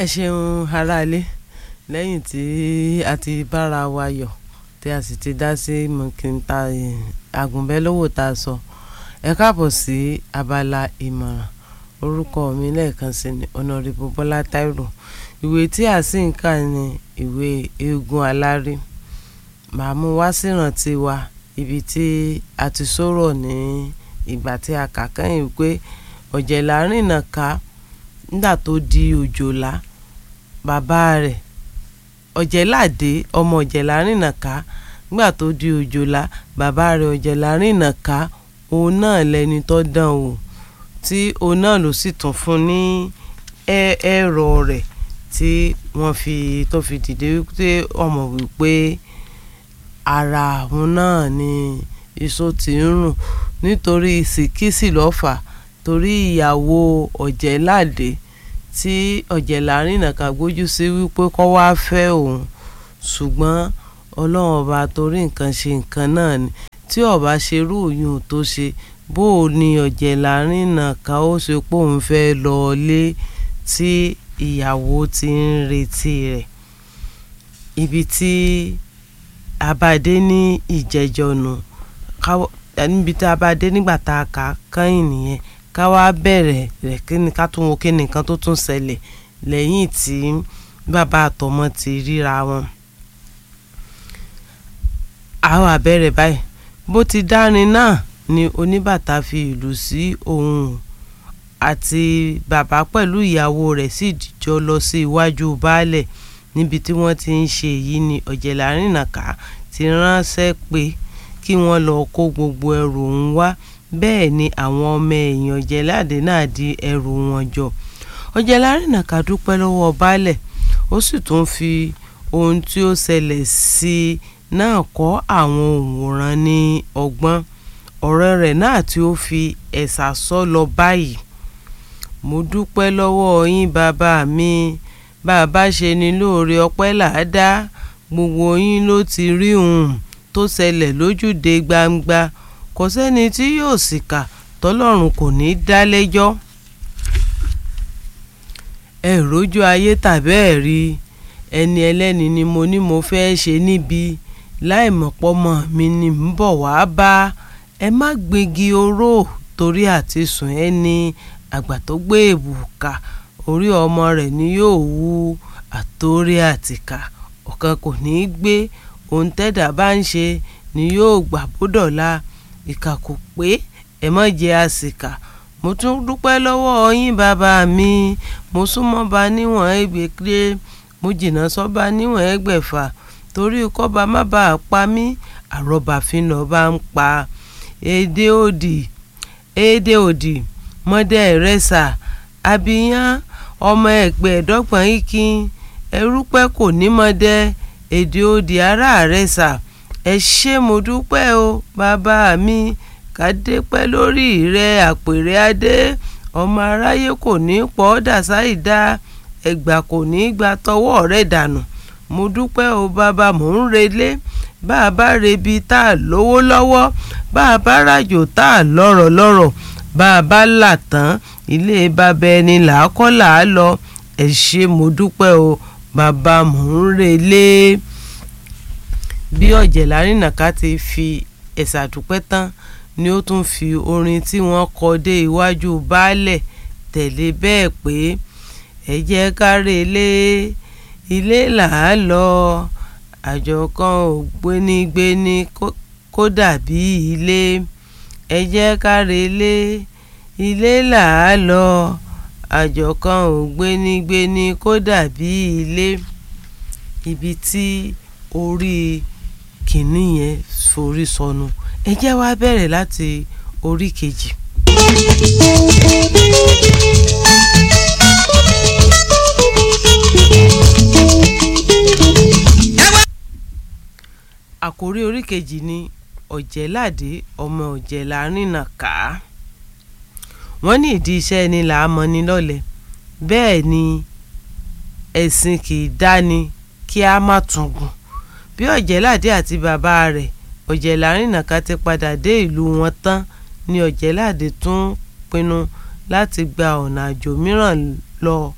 ẹ ṣeun aráalé lẹ́yìn tí a ti bára wa yọ̀ tí a sì ti dá sí mọ̀kìntà àgùnbẹ́lówó tá a sọ ẹ káàbọ̀ sí abala ìmọ̀ràn orúkọ mi lẹ́ẹ̀kan sí ni ọ̀nàrẹ́bù bọ́lá táírò ìwé tí a sì ń kà ní ìwé eégún aláré màá mú wá sírántí wa ibi tí a ti sọ̀rọ̀ ní ìgbà tí a kà kẹ́yìn pé ọ̀jẹ̀lá rìnnà ká nígbà tó di òjòlá bàbá rẹ̀ ọ̀jẹ̀ládé ọmọ ọ̀jẹ̀lá rìnnà ká nígbà tó di òjòlá bàbá rẹ̀ ọ̀jẹ̀lá rìnnà ká òun náà lẹni tó dán o tí òun náà ló sì tún fún ní ẹ̀rọ rẹ̀ tí wọ́n fi tó fi dìde wípé ọmọ wípé ara òun náà ni iṣó ti ń rùn nítorí sìkísì lọ́fà torí ìyàwó ọ̀jẹ̀ládé tí ọ̀jẹ̀lárìnà ká gbójú sí wípé kó wá fẹ́ òun ṣùgbọ́n ọlọ́run ọba torí nǹkan ṣe nǹkan náà ni tí ọba ṣerú òyìn tó ṣe bó o ní ọ̀jẹ̀lárìnà ká ó ṣe pé òun fẹ́ lọ lé tí ìyàwó ti ń retí rẹ̀ ibi tí abadé ní ìjẹjọnu níbi tí abadé nígbà tá a kà kẹ́yìn nìyẹn ká wá bẹ̀rẹ̀ rẹ̀ kí ni ká tún wo kí ni nǹkan tó tún ṣẹlẹ̀ lẹ́yìn tí bàbá àtọmọ ti ríra wọn. àwọn àbẹ̀rẹ̀ báyìí bó ti dárin náà ni oníbàtà fi ìlú sí òun àti bàbá pẹ̀lú ìyàwó rẹ̀ sì jọ lọ sí iwájú baálẹ̀ níbi tí wọ́n ti ń ṣe èyí ni ọ̀jẹ̀lárìnàká ti ránṣẹ́ pé kí wọ́n lọ kó gbogbo ẹrù òun wá bẹ́ẹ̀ ni àwọn ọmọ èèyàn ọ̀jẹ̀ládé náà di ẹrù wọn jọ ọ̀jẹ̀lárìnàká dúpẹ́ lọ́wọ́ baálẹ̀ ó sì tún fi ohun tí ó ṣẹlẹ̀ sí i náà kọ́ àwọn òǹwòran ní ọgbọ́n ọ̀rẹ́ rẹ̀ náà tí ó fi ẹ̀sà sọ lọ báyìí mo dúpẹ́ lọ́wọ́ yín bàbá mi bàbá ṣe ni lóore ọpẹ́ làádá gbogbo yín ló ti rí ohun tó ṣẹlẹ̀ lójúde gbangba kò sẹ́ni tí yóò sì kà tọ́lọ́run kò ní í dá lẹ́jọ́ ẹ rójú ayé tàbí ẹ rí ẹni ẹlẹ́ni ni mo ní mo fẹ́ ṣe níbi láìmọ̀pọ̀mọ̀ mi ni ń bọ̀ wá bá ẹ má gbégi oró torí àti sùn ẹni àgbà tó gbé èbùkà orí ọmọ rẹ̀ ni yóò wú àtórí àtìkà ọ̀kan kò ní í gbé ohun tẹ́dà bá ń ṣe ni yóò gbà bódọ̀la ìkà kò pé ẹ má jẹ́ àsìkà mo tún dúpẹ́ lọ́wọ́ yín bàbá mi mo súnmọ́ ba níwọ̀n ẹgbẹ̀gbẹ́ mo jìnnà sọ́ba níwọ̀n ẹgbẹ̀fà torí kọ́ba má bàa pa mí àrọ́bà fínà bá ń pa èdè òdì èdè òdì mọ́dẹ́ rẹ́sà àbíyán ọmọ ẹgbẹ́ ẹ̀dọ́gbọ̀n ikin ẹrúpẹ́ kò ní mọ́dẹ́ èdè òdì ará rẹ́sà ẹ ṣé mo dúpẹ́ o bàbá mi kàdé pẹ́ lórí rẹ àpèrè adé ọmọ aráyé kò ní pọ̀ dàsáìdá ẹgbà kò ní gba tọwọ́ rẹ̀ dànù mo dúpẹ́ o bàbá mò ń relé bá a bá rebi tá a lówó lọ́wọ́ bá a bá ràjò tá a lọ́rọ̀ lọ́rọ̀ bá a bá là tán ilé bàbá ẹni là á kọ́ là á lọ ẹ ṣé mo dúpẹ́ o bàbá mò ń relé bí ọ̀jẹ̀lárìnàká ti fi ẹ̀sà dúpẹ́ tán ni ó tún fi orin tí wọ́n kọ dé iwájú baálẹ̀ tẹ̀lé bẹ́ẹ̀ pé ẹ jẹ́ ká relé ilé là á lọ àjọ kan ò gbénigbéni kó dàbí ilé ẹ jẹ́ ká relé ilé là á lọ àjọ kan ò gbénigbéni kó dàbí ilé ibi tí orí kìnní yẹn forí sọnù ẹ jẹ́ wá bẹ̀rẹ̀ láti orí kejì. àkórí orí kejì ni ọ̀jẹ̀ládé ọmọ ọ̀jẹ̀lárìnàká wọ́n ní ìdí iṣẹ́ ni là á mọ ni lọ́lẹ̀ bẹ́ẹ̀ ni ẹ̀sìn kì í dáni kí a má tún gùn bí ọ̀jẹ̀ládé àti bàbá rẹ̀ ọ̀jẹ̀lárìnàká ti padà dé ìlú wọn tán ni ọ̀jẹ̀ládé tún pinnu láti gba ọ̀nà àjò mìíràn lọ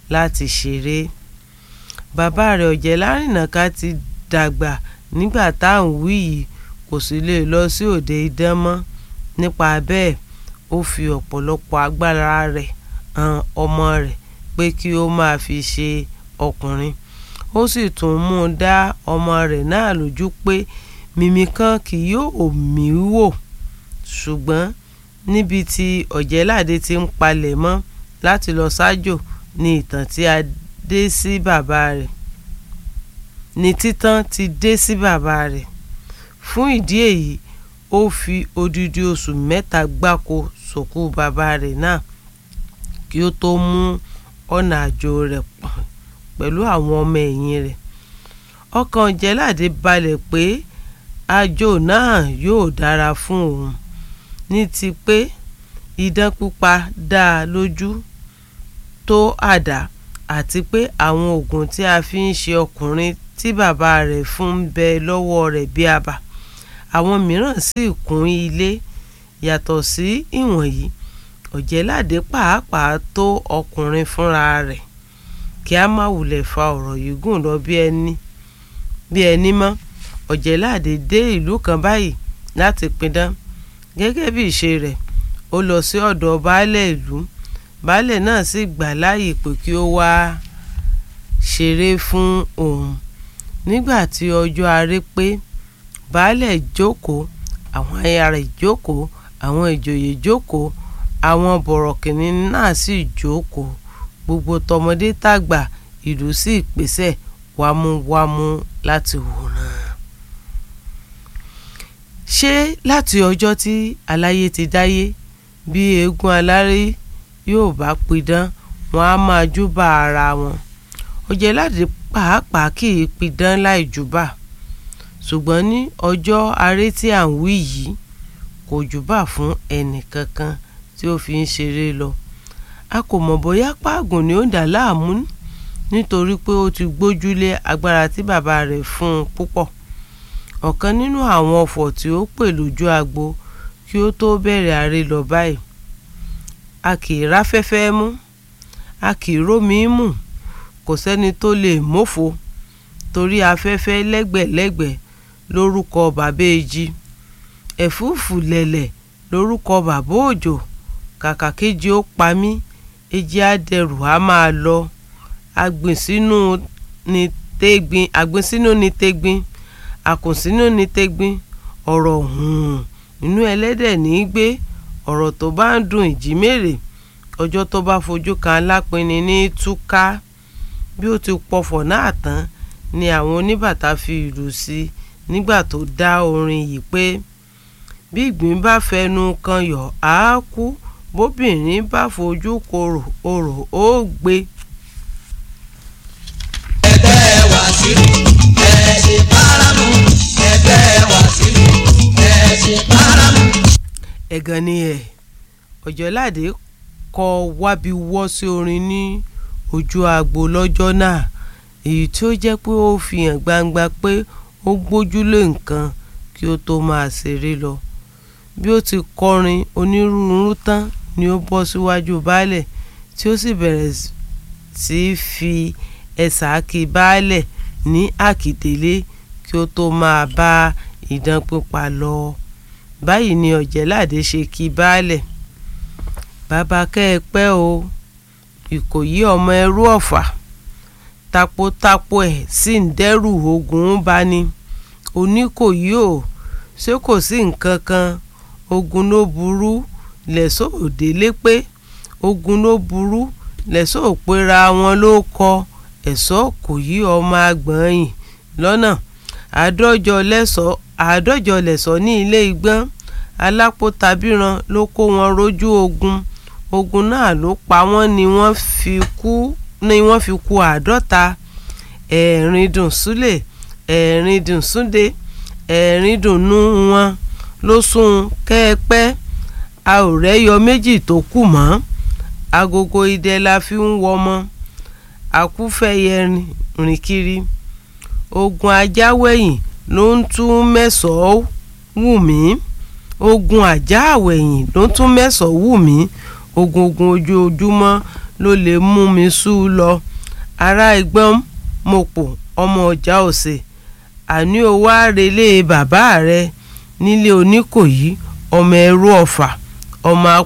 láti ṣeré bàbá rẹ̀ ọ̀jẹ̀lárìnàká ti dàgbà nígbà tá à ń wí yìí kò sì lè lọ sí òde idán mọ́ nípa bẹ́ẹ̀ ó fi ọ̀pọ̀lọpọ̀ agbára rẹ̀ han ọmọ rẹ̀ pé kí ó máa fi ṣe ọkùnrin ó sì tún mú un dá ọmọ rẹ̀ náà lójú pé mímí kan kì yóò mí wò ṣùgbọ́n níbi tí ọ̀jẹ̀ládé ti ń palẹ̀ mọ́ láti lọ sájò ní ìtàn tí a dé sí bàbá rẹ̀ ní títàn ti dé sí bàbá rẹ̀ fún ìdí èyí ó fi odidi oṣù mẹ́ta gbáko sòkú bàbá rẹ̀ náà kí ó tó mú ọ̀nà àjò rẹ̀ pọ̀n pẹ̀lú àwọn ọmọ ẹ̀yìn rẹ̀ ọkàn ọ̀jẹ̀ládé balẹ̀ pé àjò náà yóò dára fún òun ní ti pé idán pípa dá a lójú tó àdá àti pé àwọn oògùn tí a fi ń ṣe ọkùnrin tí bàbá rẹ̀ fún ń bẹ lọ́wọ́ rẹ̀ bí àbà àwọn mìíràn sì kún ilé yàtọ̀ sí ìwọ̀nyí ọ̀jẹ̀ládé pàápàá tó ọkùnrin fúnra rẹ̀ kí a má wulẹ̀ fa ọ̀rọ̀ yìí gùn lọ bí ẹni bí ẹni mọ́ ọ̀jẹ̀ládé dé ìlú kan báyìí láti pidán gẹ́gẹ́ bí ìṣe rẹ̀ ó lọ sí ọ̀dọ̀ baálẹ̀ ìlú baálẹ̀ náà sì gbà láàyè pé kí ó wá ṣeré fún òun nígbà tí ọjọ́ aré pé baálẹ̀ jókòó àwọn aya rẹ̀ jókòó àwọn ìjòyè jókòó àwọn bọ̀rọ̀kìnní náà sì jókòó gbogbo tọmọdé tàgbà ìlú sì pèsè wámúwámú láti wòran. ṣé láti ọjọ́ tí aláyé ti dáyé bí eégún aláré yóò bá pidán wọn á máa júbà ara wọn ọ̀jẹ̀ládé pàápàá kì í pidán láì júbà ṣùgbọ́n ní ọjọ́ aré tí à ń wí yìí kò júbà fún ẹnì kankan tí ó fi ń ṣeré lọ a kò mọ̀ bóyá páàgùn ni ó dà láàmú nítorí pé ó ti gbójúlé agbára tí bàbá rẹ̀ fún un púpọ̀ ọ̀kan nínú àwọn ọ̀fọ̀ tí ó pè lójú agbo kí ó tó bẹ̀rẹ̀ aré lọ báyìí a kì í ráfẹ́fẹ́ mú a kì í rómi mú kò sẹ́ni tó lè mófo torí afẹ́fẹ́ lẹ́gbẹ̀lẹ́gbẹ̀ lórúkọ bàbá èjì ẹ̀fúùfù lẹ̀lẹ̀ lórúkọ bàbá òjò kàkà kejì ó pa mí èjì àdẹrù á máa lọ agbìnsínú ni tẹ́gbin agbìnsínú ni tẹ́gbin àkùnsínú ni tẹ́gbin ọ̀rọ̀ hùn inú ẹlẹ́dẹ̀ ní í gbé ọ̀rọ̀ tó bá ń dùn ìjímèrè ọjọ́ tó bá fojú kan alápinni ní túká bí ó ti pọfọ̀ náà tán ni àwọn oníbàtà fi ìlù sí i nígbà tó dá orin yìí pé bí ìgbín bá fẹnu kan yọ̀ á kú bóbìnrin bá fojú korò orò ó gbé. ẹgbẹ́ wa sílù ẹ ṣe báramu ẹgbẹ́ wa sílù ẹ ṣe báramu. ẹ̀gàn ni ẹ̀ ọ̀jọ̀ládé kọ wábi wọ́ sí orin ní ojú agbo lọ́jọ́ náà èyí tí ó jẹ́ pé ó fi hàn gbangba pé ó gbójúlé nǹkan kí ó tó máa ṣeré lọ bí ó ti kọrin onírúurú tán ni ó bọ́ síwájú baálẹ̀ tí ó sì bẹ̀rẹ̀ sí í fi ẹ̀sà kí baálẹ̀ ní àkìdélé kí ó tó máa bá idán pípa lọ báyìí ni ọ̀jẹ̀ládé ṣe kí baálẹ̀ bàbá kẹ́ ẹ pẹ́ o ìkòyí ọmọ ẹrú ọ̀fà tapotapo ẹ̀ sì ń dẹ́rù ogun bá ní oníkòyí o ṣé kò sí nǹkan kan ogun ló burú lẹ́sọ̀ òdélé pé ogun ló burú lẹ́sọ̀ òpera wọn ló kọ ẹ̀sọ́ kò yí ọmọ agbọ̀nyìn lọ́nà àádọ́jọ lẹ́sọ̀ àádọ́jọ lẹ́sọ̀ ní ilé igbọ́n alápótabíran ló kó wọn rójú ogun ogun náà ló pa wọ́n ni wọ́n fi kú ni wọ́n fi kú àádọ́ta ẹ̀ẹ̀rin dùn súlẹ̀ ẹ̀ẹ̀rin dùn súnde ẹ̀ẹ̀rin dùn nú wọn ló sún kẹ́ẹ̀pẹ́ a ò rẹ́yọ méjì tó kù mọ́ agogo idẹ la fi ń wọmọ àkúfẹ̀yẹ rìn kiri ogun ajáwẹ̀yìn ló ń tún mẹ́sàn-án wù mí ogun ajáwẹ̀yìn ló ń tún mẹ́sàn-án wù mí ogun ogun ojoojúmọ́ ló lè mú mi sú lọ ará ẹgbọ́n mopò ọmọ ọjà òsè àní o wá relé bàbá rẹ nílé oníkòyí ọmọ ẹrú ọ̀fà ọmọ